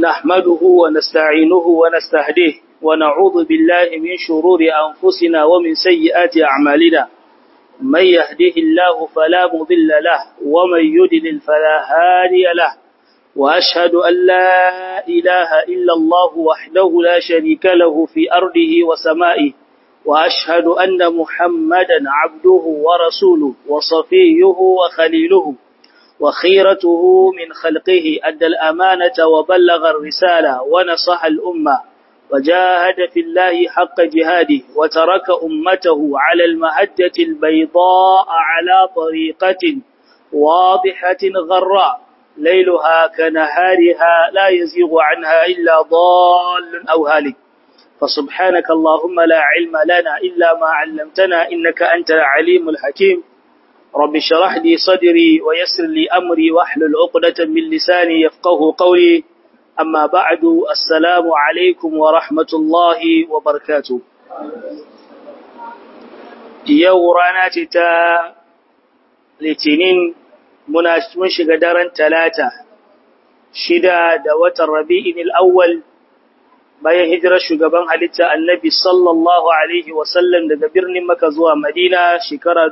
نحمده ونستعينه ونستهديه ونعوذ بالله من شرور أنفسنا ومن سيئات أعمالنا من يهده الله فلا مضل له ومن يدلل فلا هادي له وأشهد أن لا إله إلا الله وحده لا شريك له في أرضه وسمائه وأشهد أن محمدا عبده ورسوله وصفيه وخليله وخيرته من خلقه أدى الأمانة وبلغ الرسالة ونصح الأمة وجاهد في الله حق جهاده وترك أمته على المهجة البيضاء على طريقة واضحة غراء ليلها كنهارها لا يزيغ عنها إلا ضال أو هالك فسبحانك اللهم لا علم لنا إلا ما علمتنا إنك أنت العليم الحكيم رب اشرح لي صدري ويسر لي أمري واحلل عقدة من لساني يفقه قولي أما بعد السلام عليكم ورحمة الله وبركاته yau rana ce ta litinin mun shiga daren talata shida da watan rabi'in al'awwal bayan hijirar shugaban halitta annabi sallallahu alaihi wasallam daga birnin maka zuwa madina shekara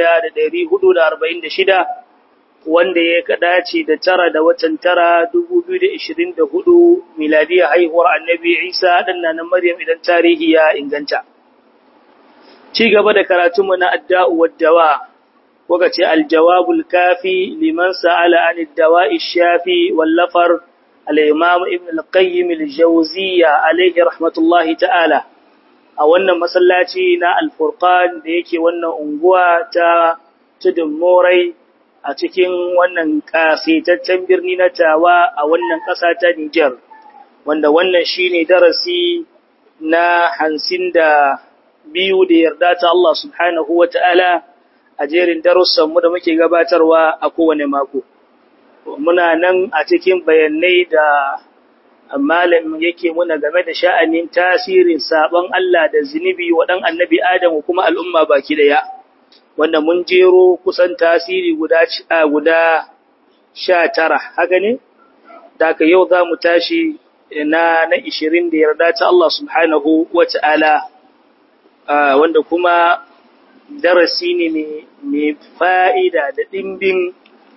1446 wanda ya dace da tara da watan tara 2024 miladiyar haihuwar annabi isa ɗannanin maryam idan tarihi ya inganta ci gaba da karatunmu na adda'u waddawa kuka ce aljawabul kafi liman sa'ala an dawa'i shafi wallafar al-imam ibn al-qayyim al-jawziyya alayhi rahmatullahi ta'ala a wannan masallaci na al-furqan da yake wannan unguwa ta tudun morai a cikin wannan kasitaccen birni na tawa a wannan ƙasa ta Nijar wanda wannan shine darasi na hansin da biyu da yarda ta Allah subhanahu wa ta'ala a jerin darussanmu da muke gabatarwa a kowane mako. Muna nan a cikin bayanai da malam yake muna game da sha'anin tasirin sabon Allah da zunubi waɗan annabi Adam kuma al'umma baki daya, wanda mun jero kusan tasiri guda guda sha tara, haka ne? Da yau za mu tashi na na ishirin da yarda ta Allah subhanahu wa ta'ala. Uh, wanda kuma darasi ne mai fa'ida da ɗimbin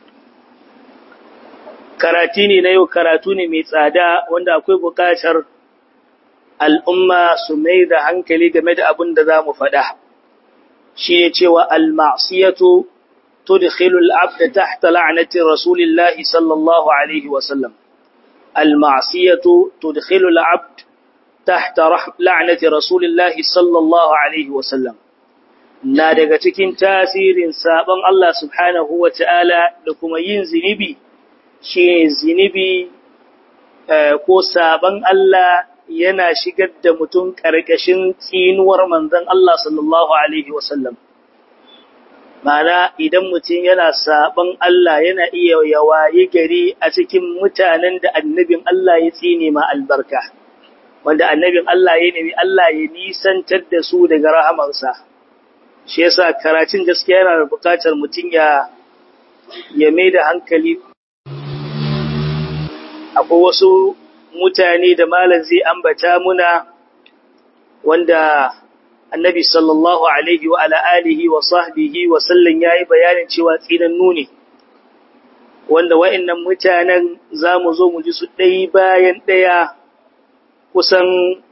karatu ne na yau karatu ne mai tsada wanda akwai buƙatar al'umma su mai da hankali game da abin da za mu faɗa shi ne cewa al-ma'asiyatu tudkhilu al-abda tahta la'nati rasulillahi sallallahu alaihi wasallam al-ma'asiyatu tudkhilu al-abd تحت لعنة رسول الله صلى الله عليه وسلم na daga cikin tasirin sabon Allah subhanahu wa ta'ala da kuma yin zinibi shi zinibi ko sabon Allah yana shigar da mutum ƙarƙashin tsinuwar manzon Allah sallallahu Alaihi wasallam. Mana idan mutum yana sabon Allah yana iya yawaye gari a cikin mutanen da annabin Allah ya tsine ma albarka. wanda annabin Allah ya nemi Allah ya nisantar da su daga rahamarsa shi yasa karatun gaskiya yana da bukatar mutum ya ya mai da hankali akwai wasu mutane da malam zai ambata muna wanda annabi sallallahu alaihi wa ala alihi wa sahbihi wa sallam yayi bayanin cewa tsinannu ne wanda wa'annan mutanen zamu zo mu ji su ɗaya bayan ɗaya kusan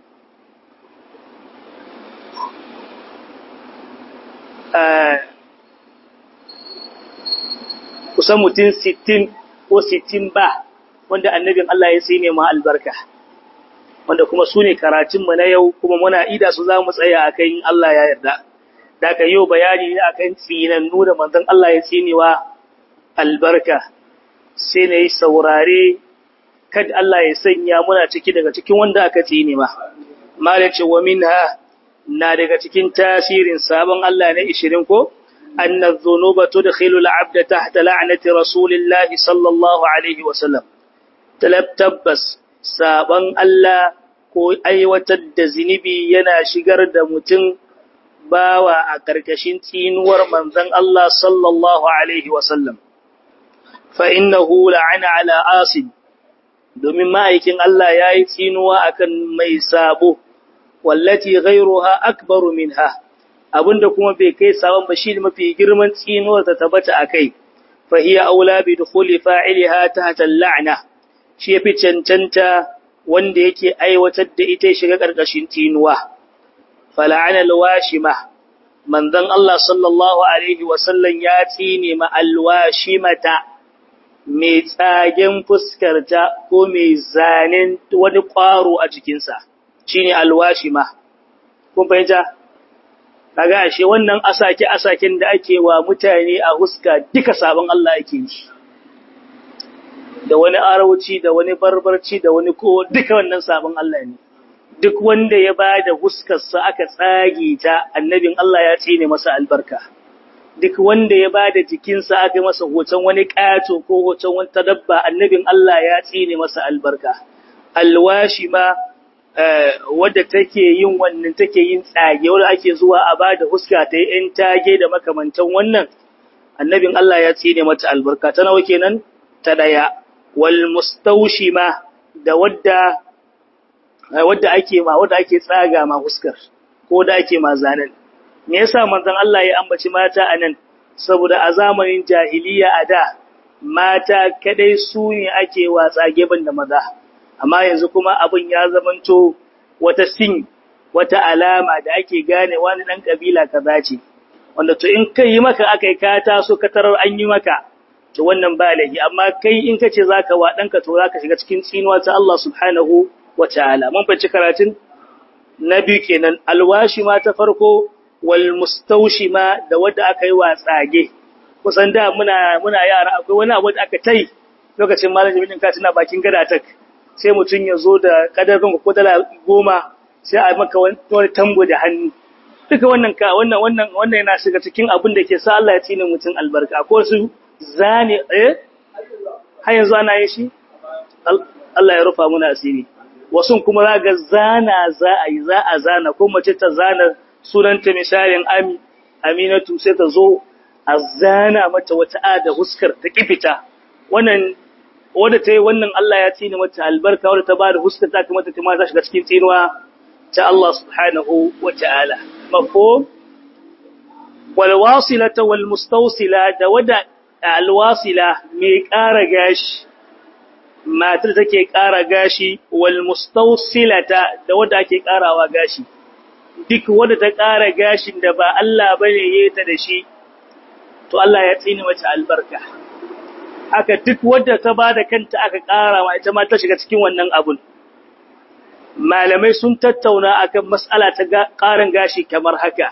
kusan mutum sittin ko sittin ba wanda annabin Allah ya sai ma albarka wanda kuma su ne karatunmu na yau kuma muna ida su za mu tsaya a kan Allah ya yarda da aka yau bayani ne akan tsinannu da manzon Allah ya tsinewa albarka sai na yi saurare kada Allah ya sanya muna ciki daga cikin wanda aka tsine ma malace wa minha na daga cikin tasirin sabon Allah na 20 ko anna dhunuba tudkhilu al-'abda tahta la'nati rasulillahi sallallahu alaihi wa sallam tabbas sabon Allah ko aiwatar da zinubi yana shigar da mutum bawa a karkashin tsinuwar manzon Allah sallallahu alaihi wa sallam fa innahu la'ana ala asim domin ma'aikin Allah ya yi tsinuwa akan mai sabo wallati ghairuha akbaru minha abinda kuma bai kai sabon ba shi mafi girman tsinuwar ta tabbata akai fa hiya aula bi dukhuli fa'iliha tahta al-la'na shi yafi cancanta wanda yake aiwatar da ita shiga karkashin tsinuwa fala'ana al-washima manzon Allah sallallahu alaihi wa sallam ya tsine ma al-washimata mai tsagen fuskarta ko mai zanen wani ƙwaro a jikinsa shi ne alwashima. Kun fahimta? Kaga ashe wannan asake-asaken da ake wa mutane a huska duka sabon Allah ake yi. Da wani arauci, da wani barbarci, da wani ko duka wannan sabon Allah ne. Duk wanda ya ba da huskarsa aka tsage ta, annabin Allah ya tsine masa albarka. duk wanda ya ba da jikinsa aka yi masa hoton wani ƙato ko hoton wata dabba annabin Allah ya tsine masa albarka. Alwashi ma wadda take yin wannan take yin tsage wadda ake zuwa a ba da huska ta yi ‘yan tage da makamantan wannan, annabin Allah ya tsine mata albarka. Ta nawa kenan? Ta ɗaya. Wal mustaushi ma da wadda wadda ake ma wadda ake tsaga ma huskar ko da ake ma zanen. me yasa manzon Allah ya ambaci mata anan saboda a zamanin jahiliya a da mata kadai su ne ake watsa geban da maza amma yanzu kuma abin ya zamanto wata sin wata alama da ake gane wani dan kabila kaza ce wanda to in kai maka akai ka taso ka tarar an yi maka to wannan ba lahi amma kai in kace zaka wa danka to zaka shiga cikin tsinuwa ta Allah subhanahu wataala mun fice karatun na biyu kenan alwashi ma ta farko wal mustawshima da wanda aka yi wa tsage kusan da muna muna yara akwai wani abu da aka tai lokacin malam jami'in ka tana bakin gada tak sai mutun ya zo da kadarin ko dala goma sai a maka wani tambo da hannu duka wannan ka wannan wannan wannan yana shiga cikin abin da ke sa Allah ya tsine mutun albarka ko su zane eh har yanzu ana yin shi Allah ya rufa muna asiri wasu kuma za ga zana za a yi za a zana ko mace ta zana sunanta misalin ami aminatu sai ta zo a zana mata wata ada huskar ta kifita wannan wanda ta yi wannan Allah ya tsine mata albarka wanda ta bada huskar ta kuma ta kuma ta shiga cikin tsinuwa ta Allah subhanahu wa ta'ala mafhum wal wasilata wal mustawsila da wada alwasila mai ƙara gashi matar take ƙara gashi wal mustawsilata da wanda ake ƙarawa gashi duk wanda ta ƙara gashin da ba Allah bane yayi ta da shi to Allah ya tsini mata albarka haka duk wanda ta bada kanta aka ƙara ma ita ma ta shiga cikin wannan abun malamai sun tattauna akan mas'ala ta ƙarin gashi kamar haka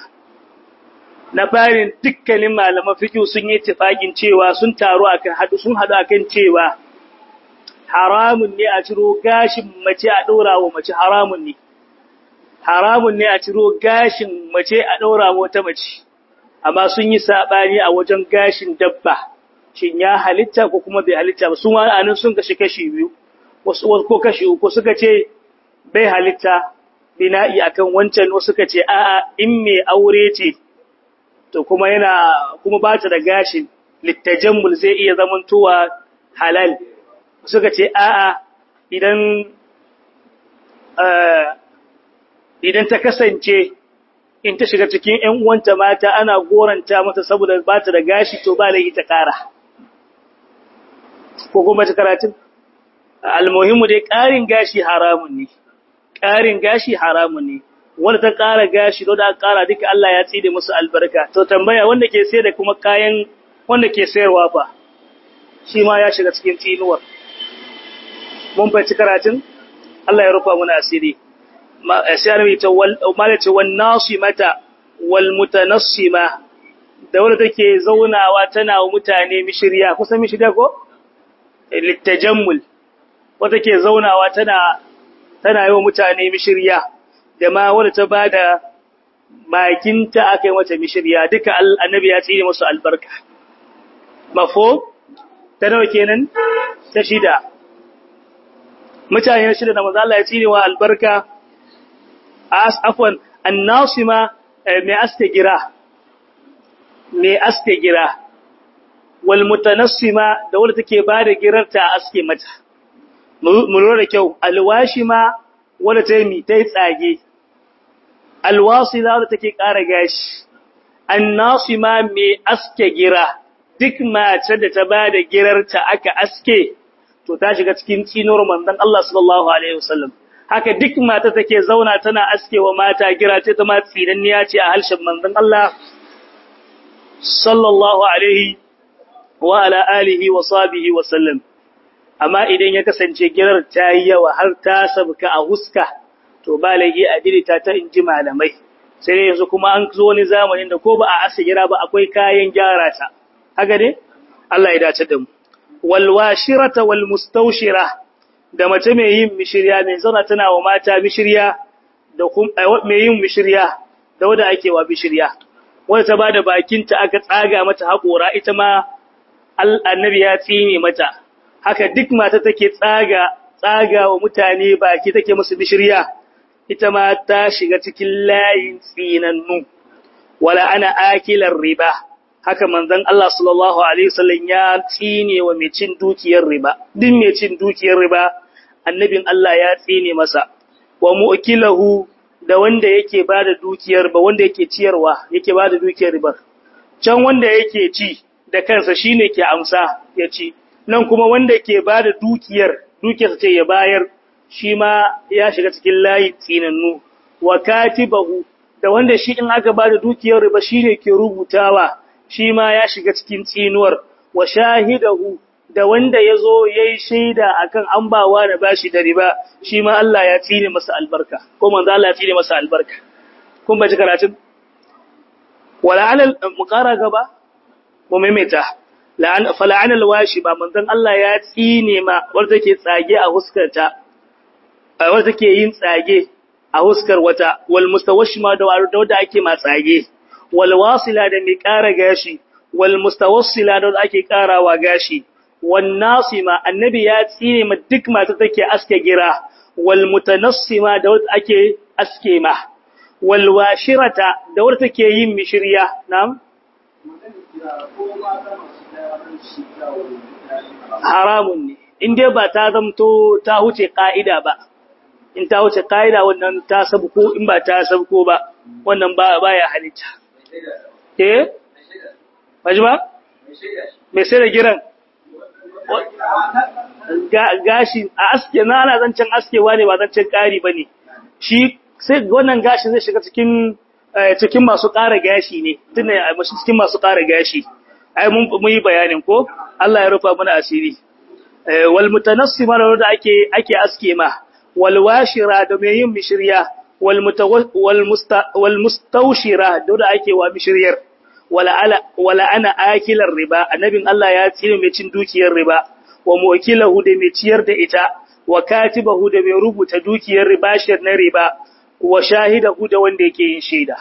na barin dukkanin malaman fiqh sun yi tifakin cewa sun taru akan hadu sun hadu akan cewa haramun ne a ciro gashin mace a ɗora wa mace haramun ne haramun ne a ciro gashin mace a ɗora wa wata mace amma sun yi saɓani a wajen gashin dabba shin ya halitta ko kuma bai halitta ba sun wani anan sun kashi kashi biyu wasu ko kashi uku suka ce bai halitta bina'i akan wancan wasu suka ce a'a in mai aure ce to kuma yana kuma ba ta da gashin littajammul zai iya zamantowa halal suka ce a'a idan idan ta kasance in ta shiga cikin ƴan uwanta mata ana goranta mata saboda ba ta da gashi to ba laifi ta ƙara ko kuma ta karatun almuhimu dai ƙarin gashi haramun ne ƙarin gashi haramun ne wanda ta ƙara gashi da aka ƙara duka Allah ya tside musu albarka to tambaya wanda ke sayar da kuma kayan wanda ke sayarwa fa shi ma ya shiga cikin tsinuwar mun fahimci karatun Allah ya rufa mana asiri sai annabi ta wal malace wan nasimata wal mutanassima da wanda take zaunawa tana wa mutane mishiriya kusan mishiriya ko litajammul wanda take zaunawa tana tana yi wa mutane mishiriya da ma wanda ta bada bakinta aka yi mata mishiriya duka annabi ya tsine musu albarka mafo ta nawa kenan ta shida mutane shida da manzo Allah ya tsine wa albarka as afwan annasima mai aske gira mai aske gira wal mutanassima da wanda take bada girarta a aske mata mu lura da kyau alwashima wadda ta yi ta yi tsage alwasila wadda take ƙara gashi annasima mai aske gira duk mace da ta ba da girarta aka aske to ta shiga cikin tsinuwar manzon Allah sallallahu alaihi wasallam haka duk mata take zauna tana askewa mata gira ce ta ma tsinanniya ce a halshen manzon Allah sallallahu alaihi wa ala alihi wa sahbihi wa sallam amma idan ya kasance girar ta yi yawa har ta sabka a huska to ba laifi a dirita ta inji malamai sai dai yanzu kuma an zo wani zamanin da ko ba a asa gira ba akwai kayan gyara ta haka ne Allah ya dace da mu wal washirata wal mustawshira da mace mai yin mishirya mai zauna tana wa mata mishirya da mai yin mishirya da wanda ake wa mishirya wanda ta bada bakinta aka tsaga mata haƙora ita ma annabi ya tsine mata haka duk mata take tsaga tsaga wa mutane baki take musu bishirya ita ma ta shiga cikin layin tsinannu wala ana akilar riba haka manzon Allah sallallahu alaihi wasallam ya tsine wa mai cin dukiyar riba duk mai cin dukiyar riba annabin Allah ya tsine masa wa mu'kilahu da wanda yake bada dukiyar ba wanda yake ciyarwa yake bada dukiyar riba can wanda yake ci da kansa shine ke amsa ya ci nan kuma wanda ke bada dukiyar dukiyarsa ce ya bayar shi ma ya shiga cikin layi tsinannu wa katibahu da wanda shi in aka bada dukiyar riba shine ke rubutawa shi ma ya shiga cikin tsinuwar wa shahidahu da wanda yazo yayi shaida akan an bawa da bashi da riba shi ma Allah ya tsine masa albarka ko manzo Allah ya tsine masa albarka kun ba ji karatun wala alal muqara gaba mu maimaita la'an fala'ana alwashi ba manzon Allah ya tsine ma wanda take tsage a huskarta wanda take yin tsage a huskar wata wal mustawashima da wanda ake ma tsage wal wasila da mai ƙara gashi wal mustawassila da ake ƙarawa gashi wan nasima annabi ya tsine ma duk mata take aske gira wal mutanassima da wanda ake aske ma wal washirata da wanda take yin mishriya na'am haramun ne in dai ba ta zamto ta huce ka'ida ba in ta huce ka'ida wannan ta sabko in ba ta sabko ba wannan ba baya halitta eh baji ba me sai da giran gashi a aske na ana zancen askewa ne ba zancen ƙari ba ne shi sai wannan gashi zai shiga cikin cikin masu ƙara gashi ne tunda cikin masu ƙara gashi ai mun yi bayanin ko Allah ya rufa mana asiri wal mutanassima da ake ake aske ma wal washira da mai yin mishriya wal wal musta wal mustawshira da ake wa mishriyar wala ala wala ana akilar riba annabin Allah ya tsire mai cin dukiyar riba wa muwakilahu da mai ciyar da ita wa katibahu da mai rubuta dukiyar riba shir na riba wa shahidahu da wanda yake yin shaida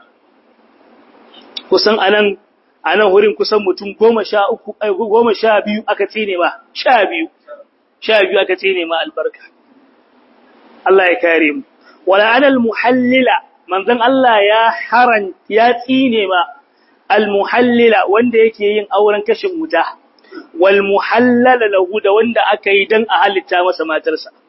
kusan anan anan wurin kusan mutum goma sha uku goma sha biyu aka tsine ma sha biyu sha biyu aka tsine ma albarka Allah ya kare mu wala anal muhallila manzon Allah ya haran ya tsine ma al muhallila wanda yake yin auren kashin wuta wal muhallala lahu da wanda aka yi dan a halitta masa matarsa